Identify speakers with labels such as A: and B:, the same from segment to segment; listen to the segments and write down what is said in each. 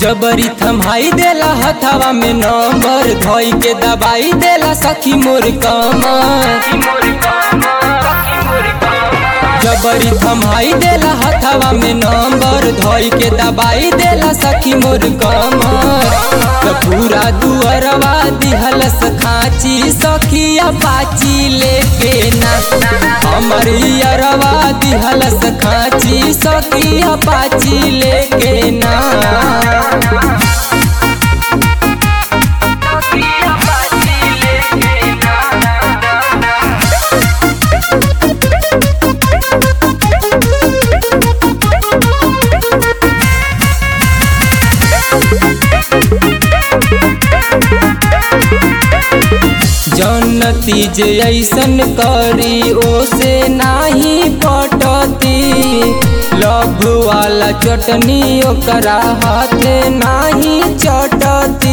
A: जबरी थमाई देला हथवा में नंबर धोई के दबाई देला सखी मोर कमर जबरी थमाई देला हथवा में नंबर धोई के दबाई देला सखी मोर कमर त पूरा दुअरवा दिहलस खाची सखिया पाची लेके ना हमर अरवा दिहलस खाची सखिया पाची लेके ना जनती जे ऐसन करी ओसे नाही पटती लभ वाला चटनी ओकरा हाथे नाही चटती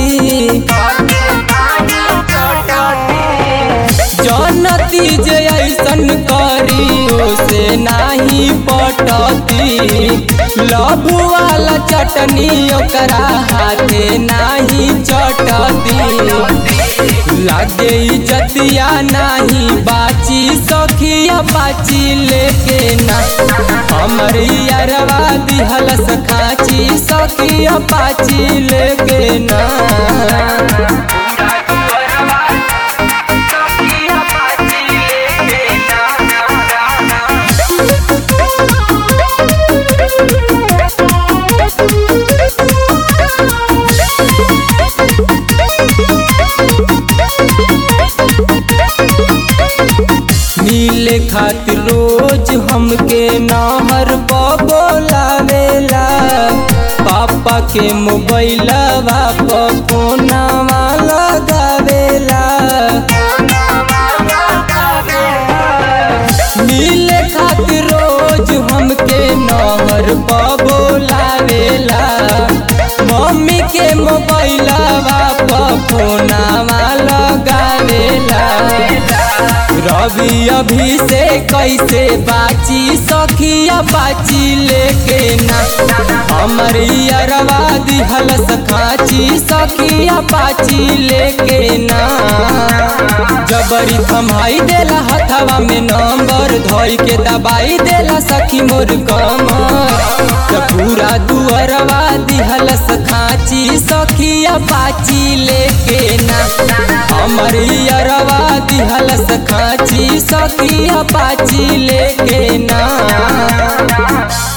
A: जनती जे ऐसन करी ओसे नाही पटती लभ वाला चटनी ओकरा हाथे नाही चटती लागे इज्जतिया नाही बाची सखिया बाची लेके ना हमर यारवा दिहलस खाची सखिया बाची लेके ना मिले खातिर रोज हमके नहर बोलावेला पापा के मोबाइलवा पर फोनवा लगावेला मिले खातिर रोज हमके नहर बोलावेला मम्मी के मोबाइलवा पर फोनवा लगावेला रवि अभी से कैसे बाची सखिया बाची लेके ना हमर अरवा दिहलस खाची सखिया बाची लेके ना जबरी थमाई देला हथवा में नंबर धोई के दबाई देला सखी मोर कमर त पूरा दुअरवा दिहलस खाची सखिया बाची लेके ना हमर अरवा दिहलस खाची सखिया बाची लेके ना